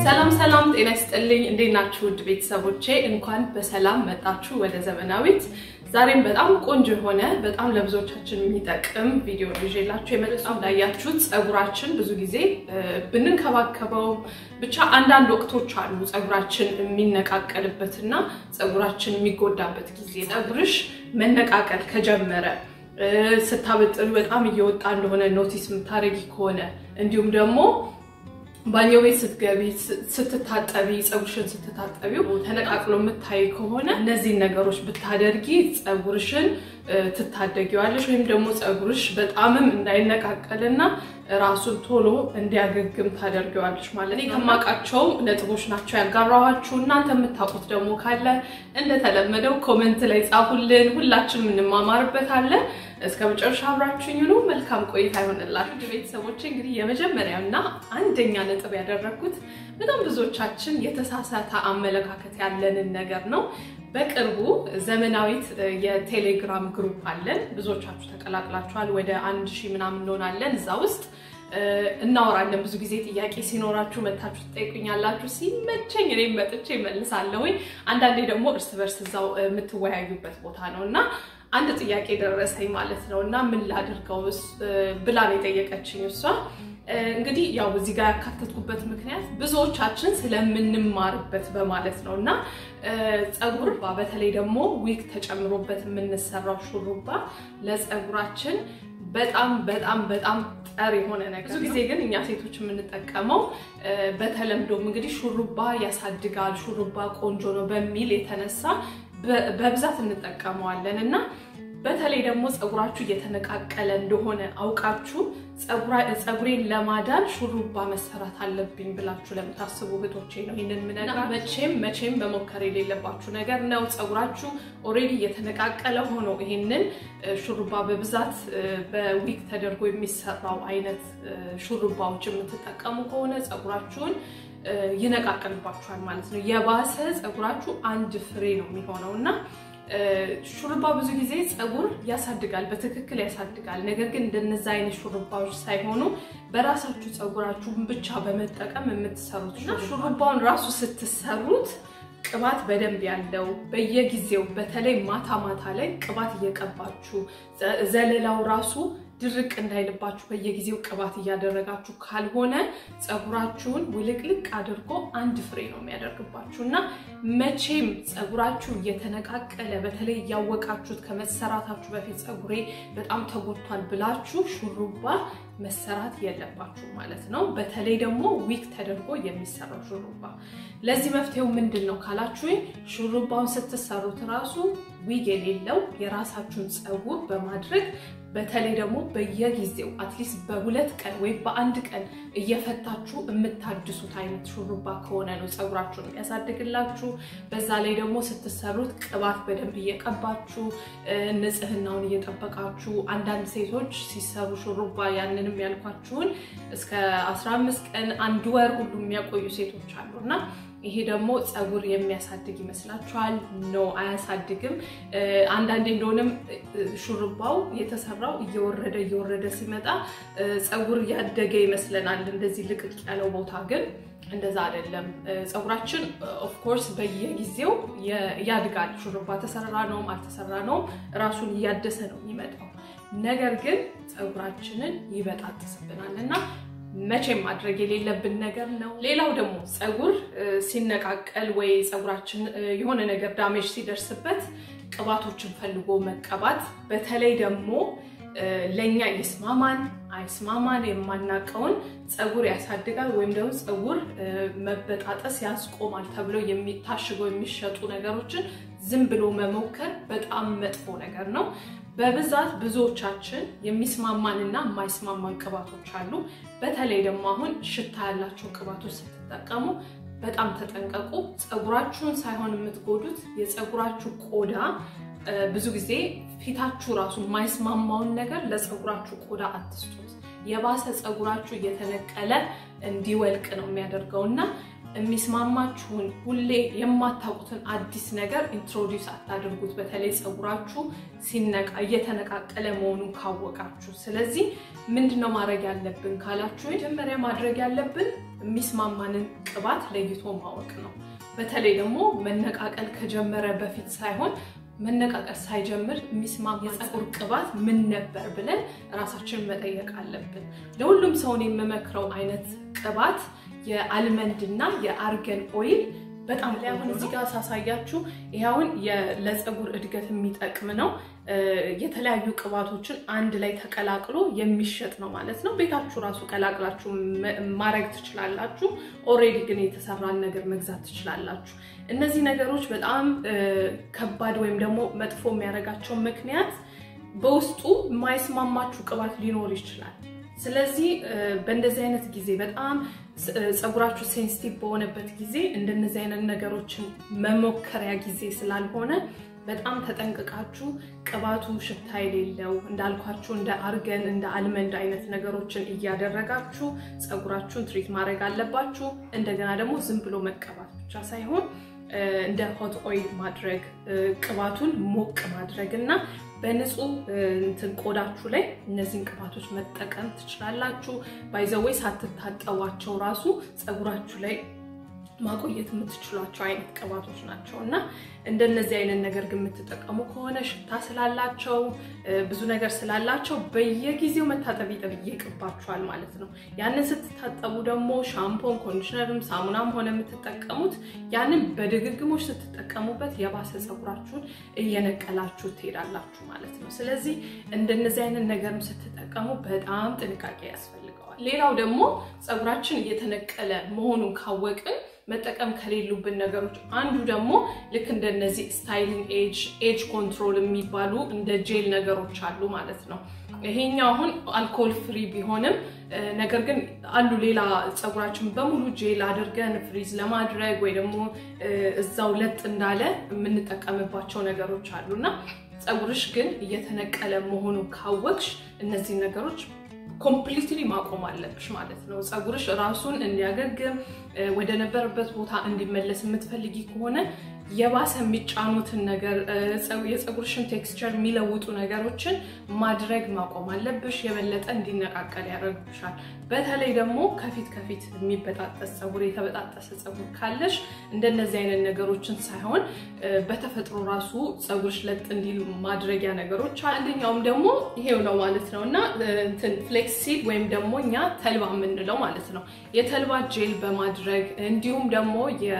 ሰላም ሰላም፣ ጤና ይስጥልኝ። እንዴት ናችሁ ውድ ቤተሰቦቼ? እንኳን በሰላም መጣችሁ ወደ ዘመናዊት። ዛሬም በጣም ቆንጆ የሆነ በጣም ለብዙዎቻችን የሚጠቅም ቪዲዮ ይዤላችሁ የመጣሁ። እንዳያችሁት ፀጉራችን ብዙ ጊዜ ብንንከባከበው ብቻ አንዳንድ ወቅቶች አሉ ፀጉራችን የሚነቃቀልበትና ፀጉራችን የሚጎዳበት ጊዜ። ፀጉርሽ መነቃቀል ከጀመረ ስታበጥሪ በጣም እየወጣ እንደሆነ ኖቲስ የምታደርጊ ከሆነ እንዲሁም ደግሞ ባኞ ቤት ስትገቢ ስትታጠቢ ፀጉርሽን ስትታጠቢው ተነቃቅሎ የምታይ ከሆነ እነዚህን ነገሮች ብታደርጊ ፀጉርሽን ትታደጊዋለሽ ወይም ደግሞ ፀጉርሽ በጣምም እንዳይነቃቀልና ራሱን ቶሎ እንዲያገግም ታደርጊዋለሽ ማለት ነው። ከማውቃቸው ነጥቦች ናቸው ያጋራኋችሁ። እናንተ የምታውቁት ደግሞ ካለ እንደተለመደው ኮመንት ላይ ጻፉልን። ሁላችንም እንማማርበታለን። እስከ መጨረሻ አብራችሁኝ ሁኑ። መልካም ቆይታ ይሆንላችሁ ቤተሰቦች። እንግዲህ የመጀመሪያው እና አንደኛ ነጥብ ያደረግኩት በጣም ብዙዎቻችን የተሳሳተ አመለካከት ያለንን ነገር ነው። በቅርቡ ዘመናዊት የቴሌግራም ግሩፕ አለን። ብዙዎቻችሁ ተቀላቅላችኋል። ወደ አንድ ሺህ ምናምን እንሆናለን እዛ ውስጥ እናወራለን። ብዙ ጊዜ ጥያቄ ሲኖራችሁ መታችሁ ትጠይቁኛላችሁ። ሲመቸኝ እኔም መጥቼ እመልሳለሁ። አንዳንዴ ደግሞ እርስ በርስ እዛው የምትወያዩበት ቦታ ነው እና አንድ ጥያቄ ደረሰኝ ማለት ነው እና ምን ላድርገው ብላ ነው የጠየቀችኝ እሷ። እንግዲህ ያው እዚህ ጋር ያካተትኩበት ምክንያት ብዙዎቻችን ስለምንማርበት በማለት ነው እና ፀጉር በተለይ ደግሞ ዊግ ተጨምሮበት የምንሰራው ሹሩባ ለፀጉራችን በጣም በጣም በጣም ጠር የሆነ ነገር። ብዙ ጊዜ ግን እኛ ሴቶች የምንጠቀመው በተለምዶም እንግዲህ ሹሩባ ያሳድጋል፣ ሹሩባ ቆንጆ ነው በሚል የተነሳ በብዛት እንጠቀመዋለን እና በተለይ ደግሞ ፀጉራችሁ እየተነቃቀለ እንደሆነ አውቃችሁ ፀጉሬን ለማዳን ሹሩባ መሰራት አለብኝ ብላችሁ ለምታስቡ እህቶቼ ነው ይህንን ምነግራ። መቼም መቼም መሞከር የሌለባችሁ ነገር ነው። ፀጉራችሁ ኦልሬዲ እየተነቃቀለ ሆኖ ይህንን ሹሩባ በብዛት በዊግ ተደርጎ የሚሰራው አይነት ሹሩባዎች የምትጠቀሙ ከሆነ ፀጉራችሁን ይነቃቀልባችኋል ማለት ነው። የባሰ ፀጉራችሁ አንድ ፍሬ ነው የሚሆነው እና ሹሩባ ብዙ ጊዜ ፀጉር ያሳድጋል፣ በትክክል ያሳድጋል። ነገር ግን እንደነዛ አይነት ሹሩባዎች ሳይሆኑ በራሳችሁ ፀጉራችሁን ብቻ በመጠቀም የምትሰሩት እና ሹሩባውን ራሱ ስትሰሩት ቅባት በደንብ ያለው በየጊዜው በተለይ ማታ ማታ ላይ ቅባት እየቀባችሁ ዘለላው ራሱ ድርቅ እንዳይልባችሁ በየጊዜው ቅባት እያደረጋችሁ ካልሆነ ፀጉራችሁን ውልቅልቅ አድርጎ አንድ ፍሬ ነው የሚያደርግባችሁ እና መቼም ፀጉራችሁ እየተነቃቀለ በተለይ እያወቃችሁት ከመሰራታችሁ በፊት ፀጉሬ በጣም ተጎድቷል ብላችሁ ሹሩባ መሰራት የለባችሁ ማለት ነው። በተለይ ደግሞ ዊግ ተደርጎ የሚሰራው ሹሩባ። ለዚህ መፍትሄው ምንድን ነው ካላችሁ ሹሩባውን ስትሰሩት ራሱ ዊግ የሌለው የራሳችሁን ፀጉር በማድረግ በተለይ ደግሞ በየጊዜው አትሊስት በሁለት ቀን ወይም በአንድ ቀን እየፈታችሁ የምታድሱት አይነት ሹሩባ ከሆነ ነው ፀጉራችሁን የሚያሳድግላችሁ። በዛ ላይ ደግሞ ስትሰሩት ቅባት በደንብ እየቀባችሁ ንጽህናውን እየጠበቃችሁ አንዳንድ ሴቶች ሲሰሩ ሹሩባ ያንንም ያልኳችሁን እስከ 15 ቀን አንድ ወር ሁሉ የሚያቆዩ ሴቶች አሉ እና ይሄ ደግሞ ፀጉር የሚያሳድግ ይመስላችኋል? ኖ አያሳድግም። አንዳንዴ እንደሆነም ሹሩባው የተሰራው እየወረደ እየወረደ ሲመጣ ፀጉር ያደገ ይመስለናል፣ እንደዚህ ልቅቅ ያለው ቦታ ግን እንደዛ አይደለም። ፀጉራችን ኦፍኮርስ በየጊዜው ያድጋል። ሹሩባ ተሰራ ነውም አልተሰራ ነውም ራሱን እያደሰ ነው የሚመጣው። ነገር ግን ፀጉራችንን ይበጣጥስብናል እና መቼም ማድረግ የሌለብን ነገር ነው። ሌላው ደግሞ ፀጉር ሲነቃቀል ወይ ፀጉራችን የሆነ ነገር ዳሜጅ ሲደርስበት ቅባቶችን ፈልጎ መቀባት በተለይ ደግሞ ለእኛ ይስማማን አይስማማን የማናውቀውን ፀጉር ያሳድጋል ወይም ደግሞ ፀጉር መበጣጠስ ያስቆማል ተብለው ታሽገው የሚሸጡ ነገሮችን ዝም ብሎ መሞከር በጣም መጥፎ ነገር ነው። በብዛት ብዙዎቻችን የሚስማማንና የማይስማማን ቅባቶች አሉ። በተለይ ደግሞ አሁን ሽታ ያላቸው ቅባቶች ስትጠቀሙ በጣም ተጠንቀቁ። ፀጉራችሁን ሳይሆን የምትጎዱት የፀጉራችሁ ቆዳ ብዙ ጊዜ ፊታችሁ ራሱ የማይስማማውን ነገር ለፀጉራችሁ ቆዳ አትስጡት። የባሰ ፀጉራችሁ እየተነቀለ እንዲወልቅ ነው የሚያደርገው እና የሚስማማችሁን ሁሌ የማታውቁትን አዲስ ነገር ኢንትሮዲውስ አታድርጉት። በተለይ ፀጉራችሁ ሲነቃ እየተነቃቀለ መሆኑን ካወቃችሁ። ስለዚህ ምንድነው ማድረግ ያለብን ካላችሁ፣ መጀመሪያ ማድረግ ያለብን የሚስማማንን ቅባት ለይቶ ማወቅ ነው። በተለይ ደግሞ መነቃቀል ከጀመረ በፊት ሳይሆን መነቃቀል ሳይጀምር የሚስማማ የፀጉር ቅባት ምን ነበር ብለን ራሳችንን መጠየቅ አለብን። ለሁሉም ሰውን የምመክረው አይነት ቅባት የአልመንድ እና የአርገን ኦይል በጣም ላይ አሁን እዚህ ጋር ሳሳያችሁ ይኸውን ለፀጉር እድገት የሚጠቅም ነው። የተለያዩ ቅባቶችን አንድ ላይ ተቀላቅሎ የሚሸጥ ነው ማለት ነው። ቤታችሁ ራሱ ቀላቅላችሁ ማድረግ ትችላላችሁ። ኦሬዲ ግን የተሰራን ነገር መግዛት ትችላላችሁ። እነዚህ ነገሮች በጣም ከባድ ወይም ደግሞ መጥፎ የሚያደርጋቸው ምክንያት በውስጡ የማይስማማችሁ ቅባት ሊኖር ይችላል። ስለዚህ በእንደዚህ አይነት ጊዜ በጣም ፀጉራችሁ ሴንሲቲቭ በሆነበት ጊዜ እንደነዚህ አይነት ነገሮችን መሞከሪያ ጊዜ ስላልሆነ በጣም ተጠንቅቃችሁ ቅባቱ ሽታ የሌለው እንዳልኳችሁ እንደ አርገን እንደ አልመንድ አይነት ነገሮችን እያደረጋችሁ ፀጉራችሁን ትሪት ማድረግ አለባችሁ። እንደገና ደግሞ ዝም ብሎ መቀባት ብቻ ሳይሆን እንደ ሆት ኦይል ማድረግ ቅባቱን ሞቅ ማድረግ እና በንጹህ እንትን ቆዳችሁ ላይ እነዚህን ቅባቶች መጠቀም ትችላላችሁ። ባይዘወይ ሳትታጠቧቸው ራሱ ፀጉራችሁ ላይ ማቆየት የምትችሏቸው አይነት ቅባቶች ናቸው እና እንደነዚህ አይነት ነገር ግን የምትጠቀሙ ከሆነ ሽታ ስላላቸው ብዙ ነገር ስላላቸው በየጊዜው መታጠብ ይጠይቅባችኋል ማለት ነው። ያንን ስትታጠቡ ደግሞ ሻምፖን፣ ኮንዲሽነርም ሳሙናም ሆነ የምትጠቀሙት ያንን በድግግሞች ስትጠቀሙበት የባሰ ፀጉራችሁን እየነቀላችሁ ትሄዳላችሁ ማለት ነው። ስለዚህ እንደነዚህ አይነት ነገርም ስትጠቀሙ በጣም ጥንቃቄ ያስፈልገዋል። ሌላው ደግሞ ፀጉራችን እየተነቀለ መሆኑን ካወቅን መጠቀም ከሌሉብን ነገሮች አንዱ ደግሞ ልክ እንደነዚህ ስታይሊንግ ኤጅ ኤጅ ኮንትሮል የሚባሉ እንደ ጄል ነገሮች አሉ ማለት ነው። ይሄኛው አሁን አልኮል ፍሪ ቢሆንም ነገር ግን አሉ ሌላ ፀጉራችን በሙሉ ጄል አድርገን ፍሪዝ ለማድረግ ወይ ደግሞ እዛው ለጥ እንዳለ የምንጠቀምባቸው ነገሮች አሉ እና ፀጉርሽ ግን እየተነቀለ መሆኑን ካወቅሽ እነዚህ ነገሮች ኮምፕሊትሊ ማቆም አለብሽ ማለት ነው። ፀጉርሽ ራሱን እንዲያገግም ወደ ነበረበት ቦታ እንዲመለስ የምትፈልጊ ከሆነ የባሰ የሚጫኑትን ነገር የፀጉርሽን ቴክስቸር የሚለውጡ ነገሮችን ማድረግ ማቆም አለብሽ። የበለጠ እንዲነቃቀል ያደርግብሻል። በተለይ ደግሞ ከፊት ከፊት የሚበጣጠስ ፀጉር፣ የተበጣጠሰ ፀጉር ካለሽ እንደነዚህ አይነት ነገሮችን ሳይሆን በተፈጥሮ ራሱ ፀጉርሽ ለጥ እንዲል ማድረጊያ ነገሮች አንደኛውም ደግሞ ይሄው ነው ማለት ነው እና ፍሌክሲድ ወይም ደግሞ እኛ ተልባ የምንለው ማለት ነው የተልባ ጄል በማድረግ እንዲሁም ደግሞ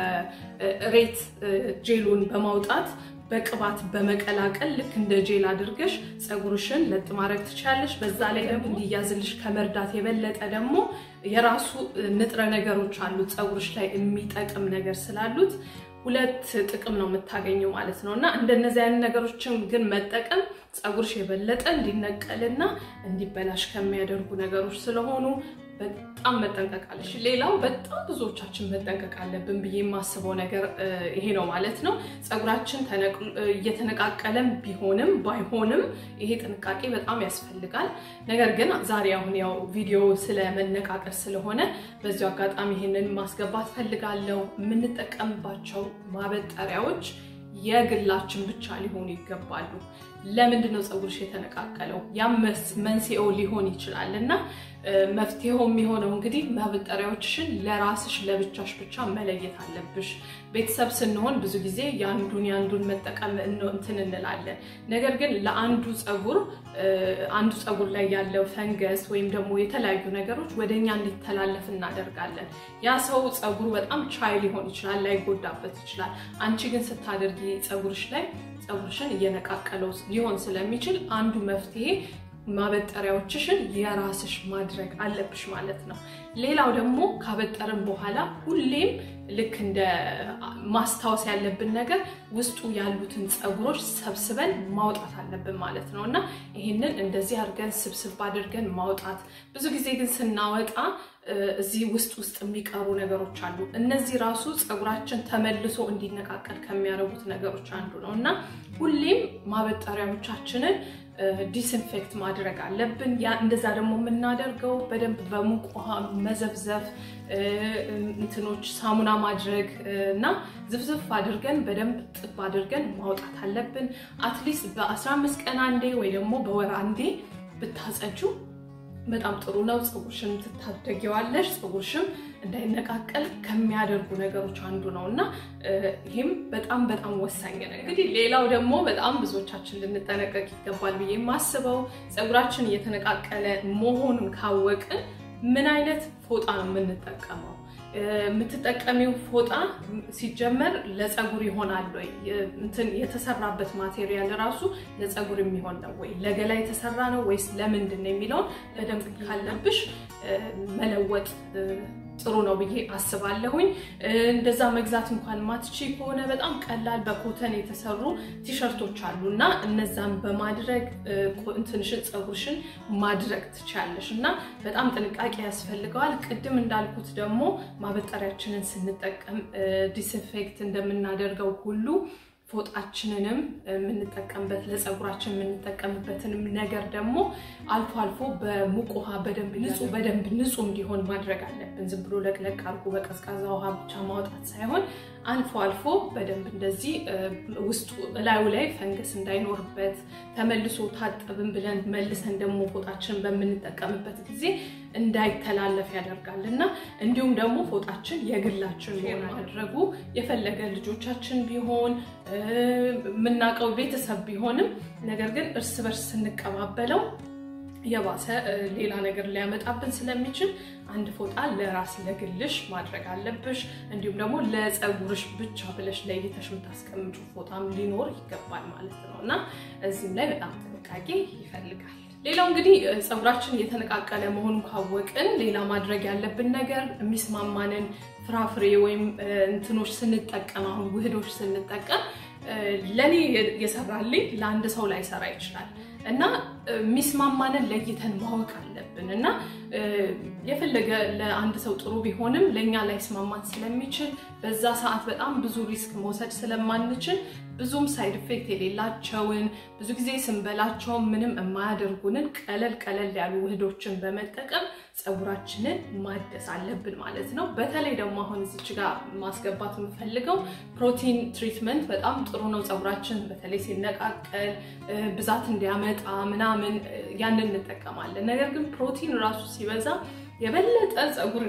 የሬት ጄሉን በማውጣት በቅባት በመቀላቀል ልክ እንደ ጄል አድርገሽ ፀጉርሽን ለጥ ማድረግ ትችላለሽ። በዛ ላይ ደግሞ እንዲያዝልሽ ከመርዳት የበለጠ ደግሞ የራሱ ንጥረ ነገሮች አሉት ፀጉርሽ ላይ የሚጠቅም ነገር ስላሉት ሁለት ጥቅም ነው የምታገኘው ማለት ነው እና እንደነዚህ አይነት ነገሮችን ግን መጠቀም ፀጉርሽ የበለጠ እንዲነቀልና እንዲበላሽ ከሚያደርጉ ነገሮች ስለሆኑ በጣም መጠንቀቅ አለሽ። ሌላው በጣም ብዙዎቻችን መጠንቀቅ አለብን ብዬ የማስበው ነገር ይሄ ነው ማለት ነው። ፀጉራችን እየተነቃቀለም ቢሆንም ባይሆንም ይሄ ጥንቃቄ በጣም ያስፈልጋል። ነገር ግን ዛሬ አሁን ያው ቪዲዮ ስለ መነቃቀል ስለሆነ በዚሁ አጋጣሚ ይሄንን ማስገባት ፈልጋለሁ። የምንጠቀምባቸው ማበጠሪያዎች የግላችን ብቻ ሊሆኑ ይገባሉ። ለምንድን ነው ፀጉርሽ የተነቃቀለው? ያም መንስኤው ሊሆን ይችላል እና መፍትሄው የሚሆነው እንግዲህ ማበጠሪያዎችሽን ለራስሽ ለብቻሽ ብቻ መለየት አለብሽ። ቤተሰብ ስንሆን ብዙ ጊዜ የአንዱን የአንዱን መጠቀም እንትን እንላለን። ነገር ግን ለአንዱ ፀጉር አንዱ ፀጉር ላይ ያለው ፈንገስ ወይም ደግሞ የተለያዩ ነገሮች ወደኛ እንዲተላለፍ እናደርጋለን። ያ ሰው ፀጉሩ በጣም ቻይ ሊሆን ይችላል፣ ላይጎዳበት ይችላል። አንቺ ግን ስታደርጊ ፀጉርሽ ላይ ፀጉርሽን እየነቃቀለው ሊሆን ስለሚችል አንዱ መፍትሄ ማበጠሪያዎችሽን የራስሽ ማድረግ አለብሽ ማለት ነው። ሌላው ደግሞ ካበጠርን በኋላ ሁሌም ልክ እንደ ማስታወስ ያለብን ነገር ውስጡ ያሉትን ፀጉሮች ሰብስበን ማውጣት አለብን ማለት ነው እና ይህንን እንደዚህ አድርገን ስብስብ አድርገን ማውጣት። ብዙ ጊዜ ግን ስናወጣ እዚህ ውስጥ ውስጥ የሚቀሩ ነገሮች አሉ። እነዚህ ራሱ ፀጉራችን ተመልሶ እንዲነቃቀል ከሚያደርጉት ነገሮች አንዱ ነው እና ሁሌም ማበጠሪያዎቻችንን ዲስኢንፌክት ማድረግ አለብን። ያ እንደዛ ደግሞ የምናደርገው በደንብ በሙቅ ውሃ መዘብዘፍ፣ እንትኖች ሳሙና ማድረግ እና ዝፍዝፍ አድርገን በደንብ ጥብ አድርገን ማውጣት አለብን። አትሊስት በ15 ቀን አንዴ ወይ ደግሞ በወር አንዴ ብታጸጁ በጣም ጥሩ ነው። ፀጉርሽን ትታደጊዋለሽ። ፀጉርሽም እንዳይነቃቀል ከሚያደርጉ ነገሮች አንዱ ነው እና ይህም በጣም በጣም ወሳኝ ነው። እንግዲህ ሌላው ደግሞ በጣም ብዙዎቻችን ልንጠነቀቅ ይገባል ብዬ የማስበው ፀጉራችን እየተነቃቀለ መሆኑን ካወቅን ምን አይነት ፎጣ ነው የምንጠቀመው? የምትጠቀሚው ፎጣ ሲጀመር ለፀጉር ይሆናል ወይ? እንትን የተሰራበት ማቴሪያል ራሱ ለፀጉር የሚሆን ነው ወይ? ለገላ የተሰራ ነው ወይስ ለምንድን ነው የሚለውን በደንብ ካለብሽ መለወጥ ጥሩ ነው ብዬ አስባለሁኝ። እንደዛ መግዛት እንኳን ማትቺ ከሆነ በጣም ቀላል በኮተን የተሰሩ ቲሸርቶች አሉ እና እነዛን በማድረግ እንትንሽን ፀጉርሽን ማድረግ ትችያለሽ እና በጣም ጥንቃቄ ያስፈልገዋል። ቅድም እንዳልኩት ደግሞ ማበጠሪያችንን ስንጠቀም ዲስኢንፌክት እንደምናደርገው ሁሉ ፎጣችንንም የምንጠቀምበት ለፀጉራችን የምንጠቀምበትንም ነገር ደግሞ አልፎ አልፎ በሙቅ ውሃ በደንብ ንጹህ በደንብ ንጹህ እንዲሆን ማድረግ አለብን። ዝም ብሎ ለቅለቅ አድርጎ በቀዝቃዛ ውሃ ብቻ ማውጣት ሳይሆን አልፎ አልፎ በደንብ እንደዚህ ውስጡ እላዩ ላይ ፈንገስ እንዳይኖርበት ተመልሶ ታጠብን ብለን መልሰን ደግሞ ፎጣችንን በምንጠቀምበት ጊዜ እንዳይተላለፍ ያደርጋል እና እንዲሁም ደግሞ ፎጣችን የግላችን ሆን ማድረጉ የፈለገ ልጆቻችን ቢሆን የምናውቀው ቤተሰብ ቢሆንም ነገር ግን እርስ በርስ ስንቀባበለው የባሰ ሌላ ነገር ሊያመጣብን ስለሚችል አንድ ፎጣ ለራስ ለግልሽ ማድረግ አለብሽ። እንዲሁም ደግሞ ለፀጉርሽ ብቻ ብለሽ ለይተሽ የምታስቀምጩ ፎጣም ሊኖር ይገባል ማለት ነው እና እዚህም ላይ በጣም ጥንቃቄ ይፈልጋል። ሌላው እንግዲህ ፀጉራችን እየተነቃቀለ መሆኑን ካወቅን ሌላ ማድረግ ያለብን ነገር የሚስማማንን ፍራፍሬ ወይም እንትኖች ስንጠቀም አሁን ውህዶች ስንጠቀም ለእኔ የሰራልኝ ለአንድ ሰው ላይሰራ ይችላል እና የሚስማማንን ለይተን ማወቅ አለብን እና የፈለገ ለአንድ ሰው ጥሩ ቢሆንም ለእኛ ላይስማማን ስለሚችል በዛ ሰዓት በጣም ብዙ ሪስክ መውሰድ ስለማንችል ብዙም ሳይድ ኢፌክት የሌላቸውን ብዙ ጊዜ ስንበላቸው ምንም የማያደርጉንን ቀለል ቀለል ያሉ ውህዶችን በመጠቀም ፀጉራችንን ማደስ አለብን ማለት ነው። በተለይ ደግሞ አሁን እዚች ጋር ማስገባት የምፈልገው ፕሮቲን ትሪትመንት በጣም ጥሩ ነው። ፀጉራችን በተለይ ሲነቃቀል ብዛት እንዲያመጣ ምናምን ያንን እንጠቀማለን። ነገር ግን ፕሮቲን ራሱ ሲበዛ የበለጠ ፀጉር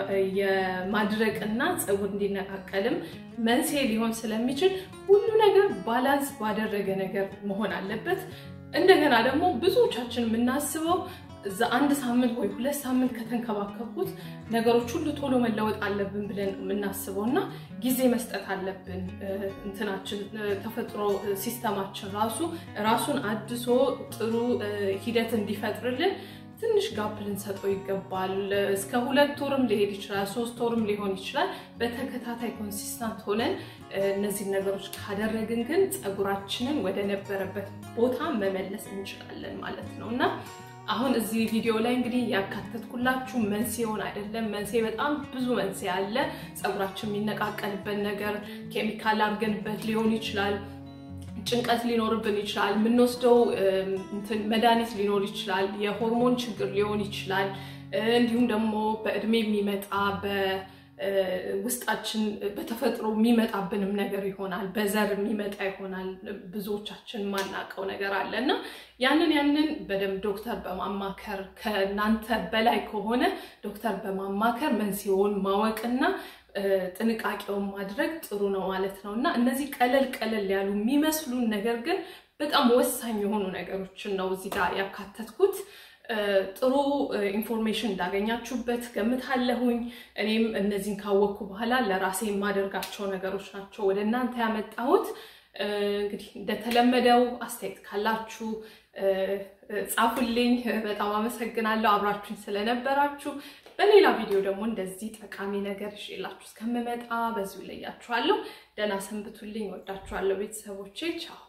የማድረቅና ፀጉር እንዲነቃቀልም መንስኤ ሊሆን ስለሚችል ሁሉ ነገር ባላንስ ባደረገ ነገር መሆን አለበት። እንደገና ደግሞ ብዙዎቻችን የምናስበው እዛ አንድ ሳምንት ወይ ሁለት ሳምንት ከተንከባከብኩት ነገሮች ሁሉ ቶሎ መለወጥ አለብን ብለን የምናስበው እና ጊዜ መስጠት አለብን። እንትናችን ተፈጥሮ ሲስተማችን ራሱ ራሱን አድሶ ጥሩ ሂደት እንዲፈጥርልን ትንሽ ጋፕ ልንሰጠው ይገባል። እስከ ሁለት ወርም ሊሄድ ይችላል፣ ሶስት ወርም ሊሆን ይችላል። በተከታታይ ኮንሲስታንት ሆነን እነዚህን ነገሮች ካደረግን ግን ፀጉራችንን ወደ ነበረበት ቦታ መመለስ እንችላለን ማለት ነው እና አሁን እዚህ ቪዲዮ ላይ እንግዲህ ያካተትኩላችሁ መንስኤውን አይደለም። መንስኤ በጣም ብዙ መንስኤ አለ። ፀጉራችን የሚነቃቀልበት ነገር ኬሚካል አድርገንበት ሊሆን ይችላል። ጭንቀት ሊኖርብን ይችላል። የምንወስደው መድኃኒት ሊኖር ይችላል። የሆርሞን ችግር ሊሆን ይችላል። እንዲሁም ደግሞ በእድሜ የሚመጣ ውስጣችን በተፈጥሮ የሚመጣብንም ነገር ይሆናል። በዘር የሚመጣ ይሆናል። ብዙዎቻችን የማናውቀው ነገር አለ እና ያንን ያንን በደንብ ዶክተር በማማከር ከእናንተ በላይ ከሆነ ዶክተር በማማከር መንስኤውን ማወቅና ጥንቃቄውን ማድረግ ጥሩ ነው ማለት ነው እና እነዚህ ቀለል ቀለል ያሉ የሚመስሉን ነገር ግን በጣም ወሳኝ የሆኑ ነገሮችን ነው እዚህ ጋር ያካተትኩት። ጥሩ ኢንፎርሜሽን እንዳገኛችሁበት ገምታለሁኝ። እኔም እነዚህን ካወቅኩ በኋላ ለራሴ የማደርጋቸው ነገሮች ናቸው ወደ እናንተ ያመጣሁት። እንግዲህ እንደተለመደው አስተያየት ካላችሁ ጻፉልኝ። በጣም አመሰግናለሁ አብራችሁኝ ስለነበራችሁ። በሌላ ቪዲዮ ደግሞ እንደዚህ ጠቃሚ ነገር ይዤላችሁ እስከምመጣ በዚሁ ለያችኋለሁ። ደህና ሰንብቱልኝ። ወዳችኋለሁ ቤተሰቦቼ። ቻው